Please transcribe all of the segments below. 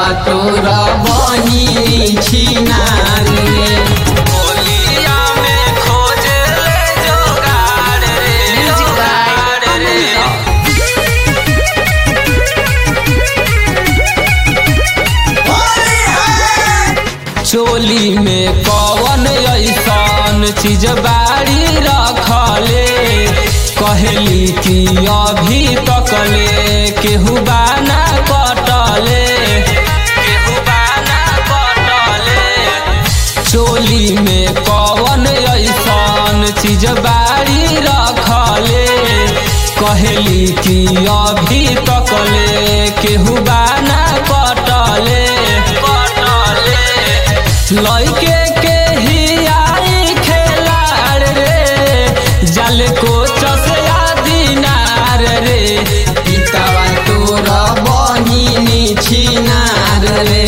तोरा बनी छिनार रे होलिया में खोजे ले जोगाड़ रे जोगाड़ रे चोली में कवन ऐसन चीज बाड़ी रखले कहली कि अभी तकले केहू बाना कटले केहू बाना कटले चोली में कवन ऐसन चीज बाड़ी रखले कहली कि अभी तकले केहू बाना कटले कटले लइके के ही आई खेलाड़ रे जल को चसया दिनार रे पितावा तोरा बहिनी छिनार रे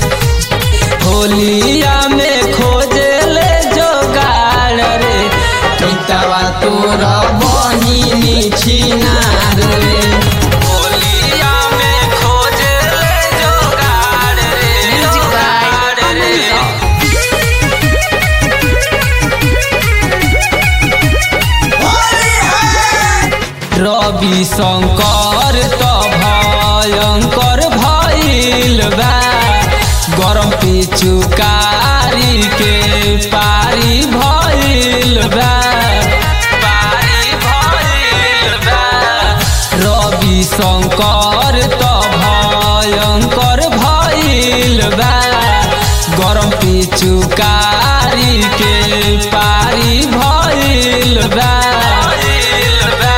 होलिया में खोजे ले जोगाड़ रे पितावा तोरा बहिनी छिनार रे होलिया में खोजे ले जोगाड़ रे जोगाड़ रे रवि शंकर त भयंकर भइल बा गरम पिचुकारी के पारी भइल बा पारी भइल बा रवि शंकर त भयंकर भइल बा गरम पिचुकारी के पारी भइल बा भइल बा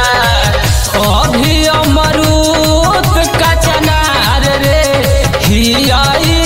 अभी अमरूद कचनार रे हियाई